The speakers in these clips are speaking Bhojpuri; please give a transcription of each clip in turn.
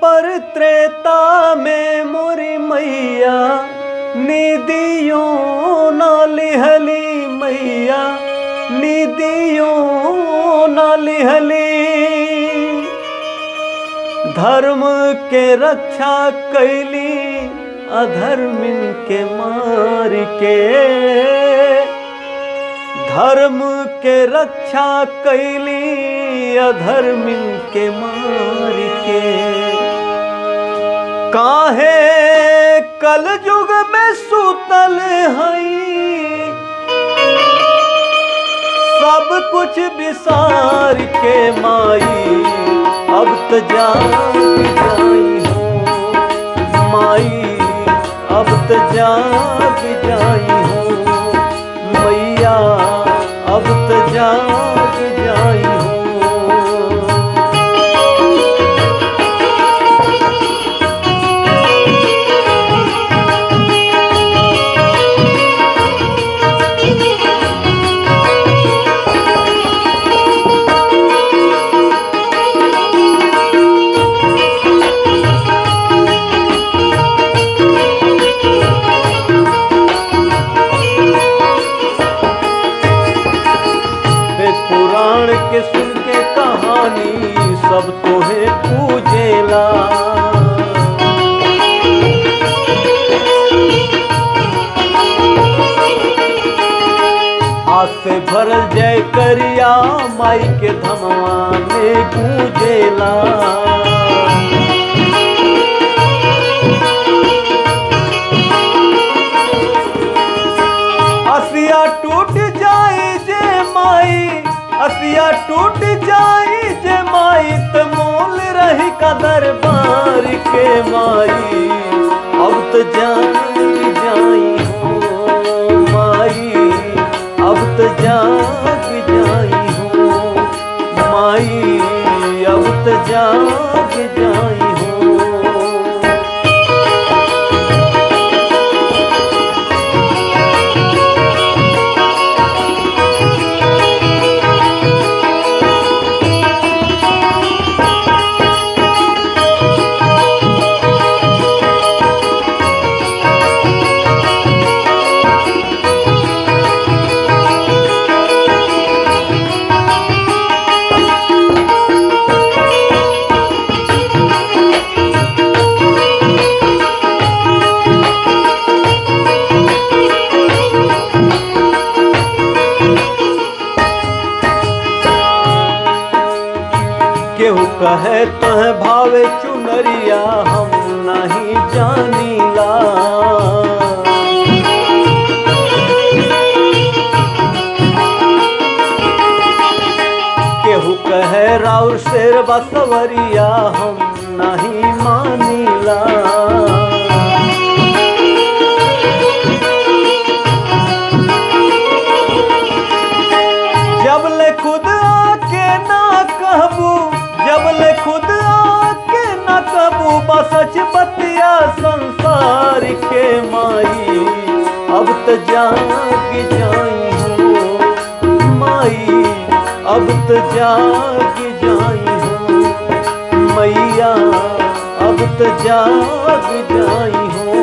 द्वापर त्रेता में मोरी मैया निदियों न लिहली मैया निदियों न लिहली धर्म के रक्षा कैली अधर्मिन के मार के धर्म के रक्षा कैली अधर्मिन के मार के काहे कल युग में सुतल हई सब कुछ विसार के माई अब तो जाग जाई हो माई अब तो जाग जाई हो मैया अब तो जाग जाई हो वे पुराण के सुन के कहानी सब तोहे पूजेला आज से भरल जय करिया माई के धमवा में गूंजेला असिया टूट जाए जे माई असिया टूट जाए जे माई त मोल रही का दरबार के माई अब तो जाग जाई हो माई अब तो जाग जाई हो माई अब तो जाग जाई हो केहू कहे तह भावे चुनरिया हम नहीं जानीला केहू कहे राउर शेर बसवरिया हम नहीं मानीला जब ले खुद आके ना कहबू जब ले खुद आके ना कहबू बसच बतिया संसार के माई अब तो जाग जाई हो माई अब तो जाग जाई हो मैया अब तो जाग जाई हो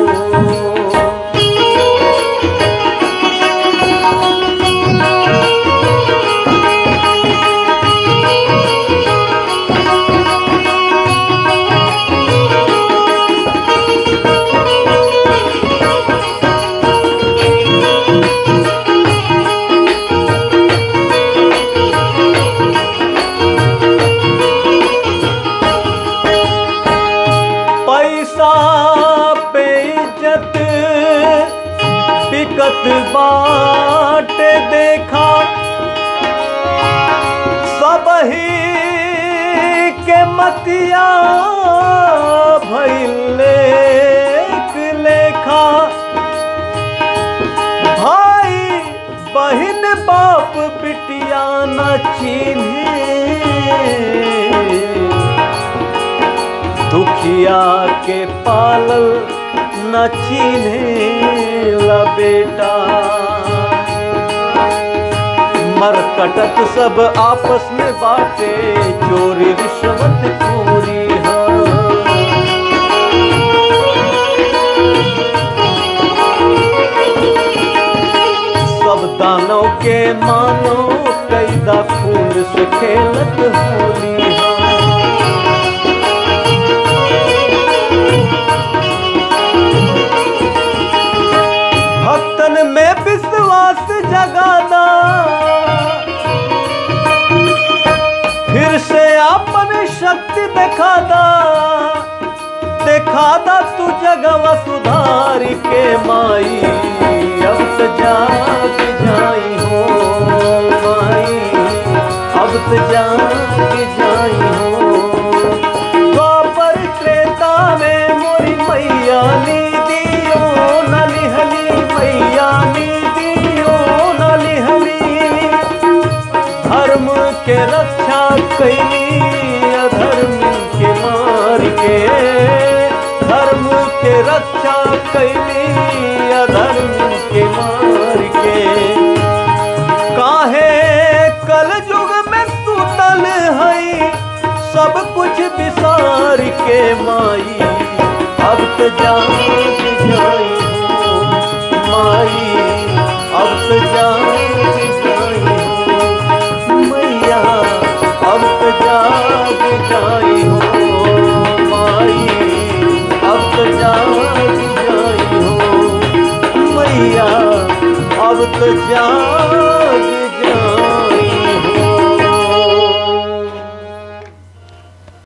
पैसा पे इज्जत बिकत बाट देखा सब ही के मतिया भैले लेखा भाई बहन बाप बिटिया न चिन्हे दुखिया के पालल न चिन्हे ला बेटा मर कटत सब आपस में बाटे चोरी रिश्वत खोरी हाँ मानो कैदा खून से खेलत होली हाँ भक्तन में विश्वास जगाना फिर से अपन शक्ति दिखादा दिखादा तू जगवा सुधार के माई अब तो जाग जाई हो माई अब तो जाग जाई हो द्वापर त्रेता में मोरी मैया नी दियो नलिहली मैया नी दियो नलिहली धर्म के रक्षा कैली अधर्म के मार के धर्म के रक्षा कैली अधर्म के मार के काहे कल युग में सुतल है सब कुछ विसार के माई अब तो जान